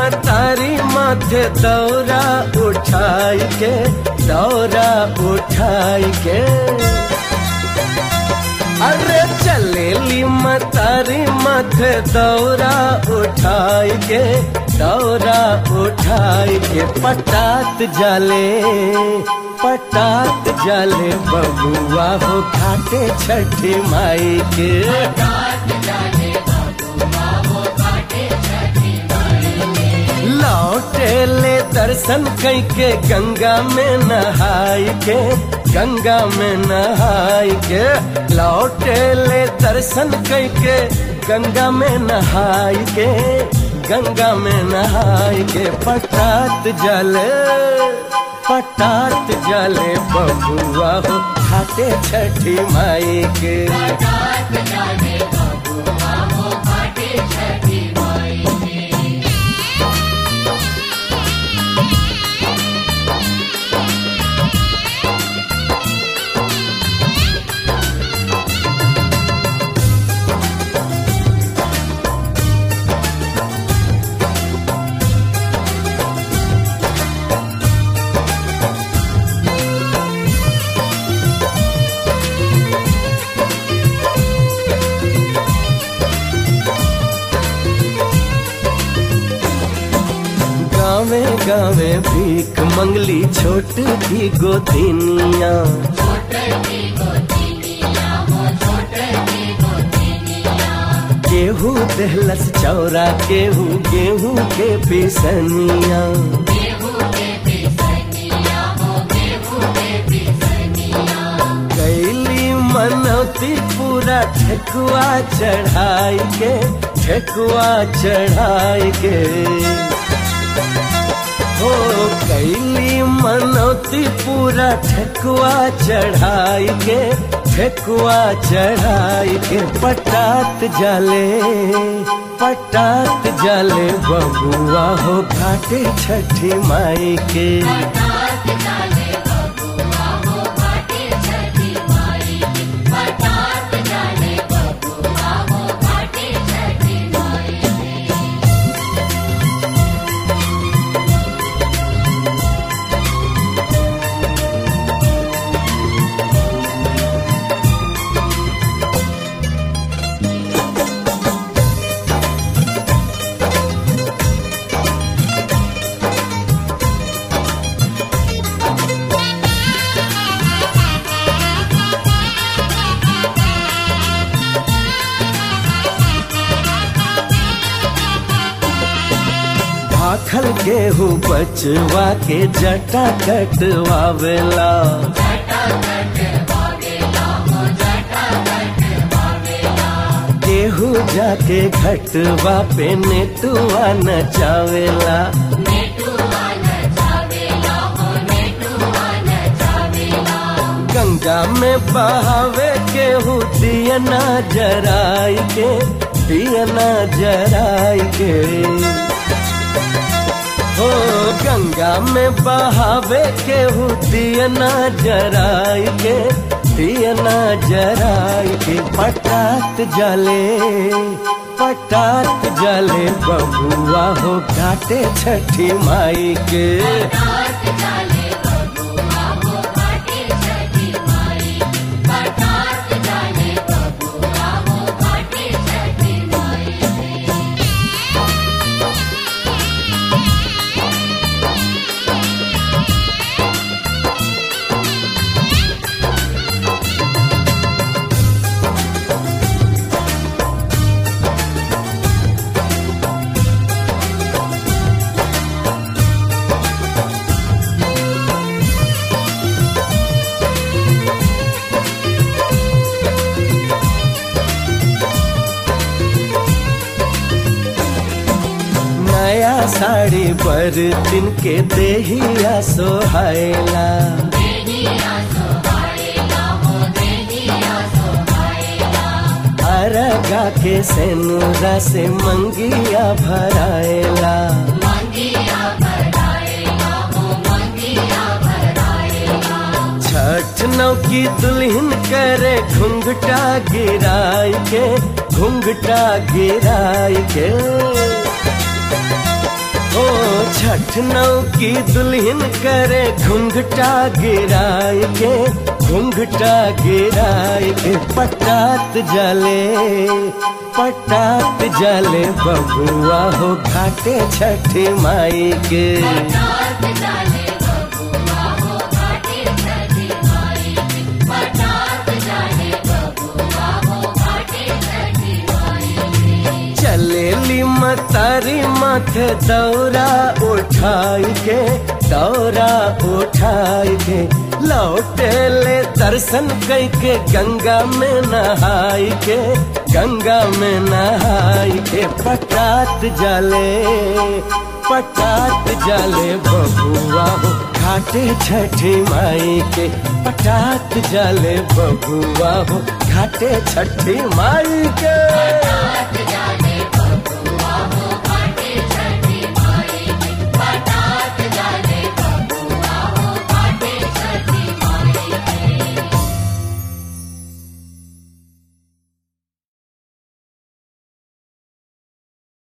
मतारी माथे दौरा उठाई के दौरा उठाई के अरे चलेली मतारी माथे दौरा उठाई के दौरा उठाई के पटात जाले पटात जाले बबुआ हो घाटे छठी माई के लौटे ले दर्शन कई के गंगा में नहाई के गंगा में नहाई के लौटे ले दर्शन कई के गंगा में नहाई के गंगा में नहाई के पटात जले पटात जले बबुआ हो घाटे छठी माई के गावे गावे भीख मंगली छोट की गोदिनिया केहू दहलस चौरा केहू गेहूं के पिसनिया कैली मनौती पूरा ठेकुआ चढ़ाई के ठेकुआ चढ़ाई के हो कैली मनौती पूरा ठेकुआ चढ़ाई के ठेकुआ चढ़ाई के पटात जाले पटात जाले बबुआ हो घाटे छठी माई के भाखल गेहूँ बचवा के जटा कटवावेला गेहूँ जाके घटवा पे नेटुआ नचावेला गंगा में बहावे केहू दियना जराई के दियना जराई के हो गंगा में बहावे केहू दियना जराई के दियना जराई के पटात जले पटात जले बबुआ हो घाटे छठी माई के नया साड़ी पर दिन के देहिया सोहायला अरगा के सेनुरा से मंगिया भराएला छठ नौ की दुल्हन करे घुंघटा गिराई के घुंघटा गिराई के हो छठ नौ की दुल्हन करे घुंघटा गिराए के घुंघटा गिराए के पटात जले पटात जले बबुआ हो घाटे छठ माई के चलेली मतारी माथे दौरा उठाई के दौरा उठाई के लौटे ले दर्शन कई के गंगा में नहाई के गंगा में नहाई के पटात जले पटात जले बबुआ हो घाटे छठी माई के पटात जले बबुआ हो घाटे छठी माई के